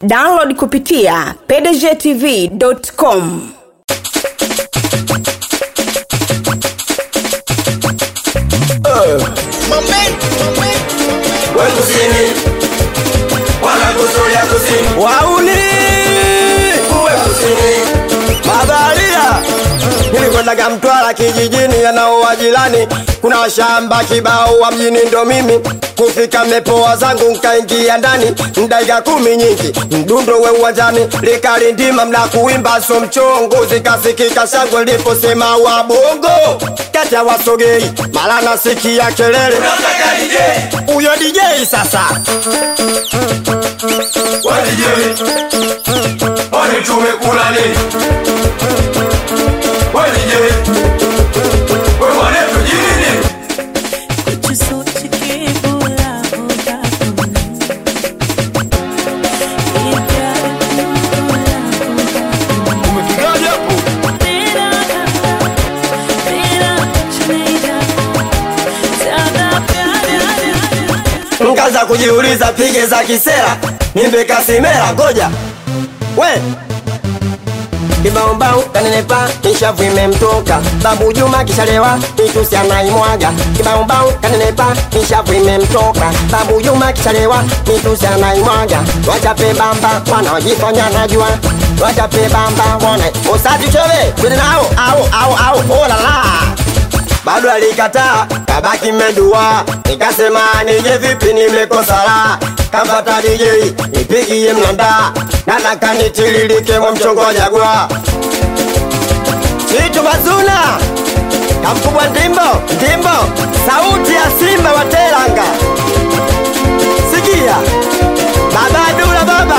download kupitia pdgtv.com we kusini wanakusulia kusini wauni uwe kusini mabaharia nilikwendaga Mtwara kijijini yanaoa jirani, kuna shamba kibao wa mjini ndo mimi kufika mepoa zangu nkaingia ndani mdaika kumi nyingi mdundo we uwanjani likalindima mna kuimba so mchongo zikasikika shangwe liposema wa bongo kati ya wasogei mara nasikia kelele unataka DJ huyo DJ sasa wa DJ wani tumekula nini wa DJ we mwanetu jini nini कुछ सोच के बोला होगा तुमने ये प्यार क्यों बोला होगा तेरा धंधा तेरा कुछ नहीं जाता ज्यादा प्यार mkaza kujiuliza pige za kisera nimbe kasimera ngoja we kibaombao kanenepa nishavu imemtoka babu juma kishalewa itusi anaimwaga kibaombao kanenepa nishavu imemtoka babu juma kishalewa itusi anaimwaga wachape bamba wanaojifanya najua wachape bamba wana usatuchove twende nao au au au olala bado alikataa kabaki medua nikasema nije vipi nimekosa la kamfata DJ nipigie mnanda nataka nitiririke mwa mchongo jagwa chitu bazuna kamkubwa ndimbo ndimbo sauti ya simba wa teranga sikia baba dula baba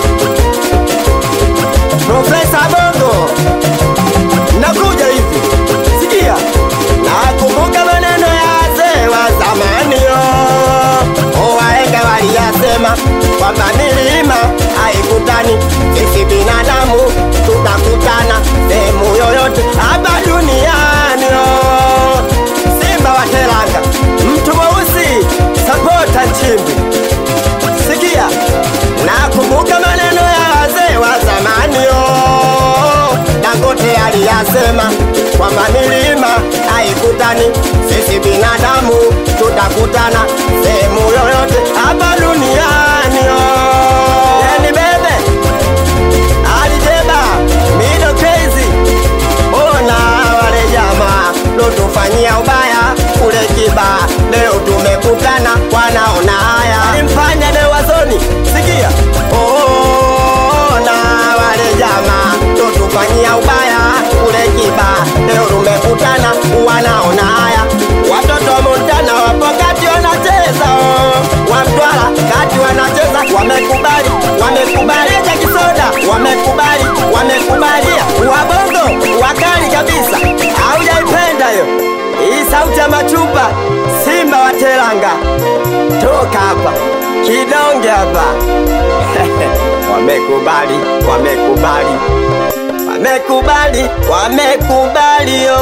profesa bongo nakuja hivi sikia nakumbuka maneno ya wazee wa zamani yo owaenga waliyasema kwamba milima haikutani sisi binadamu tutakutana sehemu yoyote hapa duniani yo simba wa teranga mtu mweusi sapota nchimbi sikia nakumbuka maneno ya wazee wa zamani yo dangote aliyasema kwamba milima haikutani sisi binadamu tutakutana sehemu yoyote hapa duniani yo yani bebe alijeba mido crazy ona wale jamaa lotufanyia ubaya kule kiba leo tumekutana wanaona haya mfanya dewazoni sikia ona wale jamaa lotufanyia ubaya kule kiba leo tumekutana wanaona haya watoto wa montana wapo kati wanacheza oh. wa mtwara kati wanacheza wamekubali wamekubali cha kisoda wamekubali wamekubalia wabongo wakali kabisa haujaipenda hiyo hii sauti ya machupa simba wa teranga toka hapa kidonge hapa wamekubali wamekubali wamekubali wamekubali yo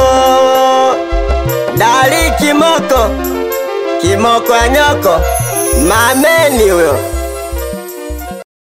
dali kimoko kimoko ya nyoko mameni huyo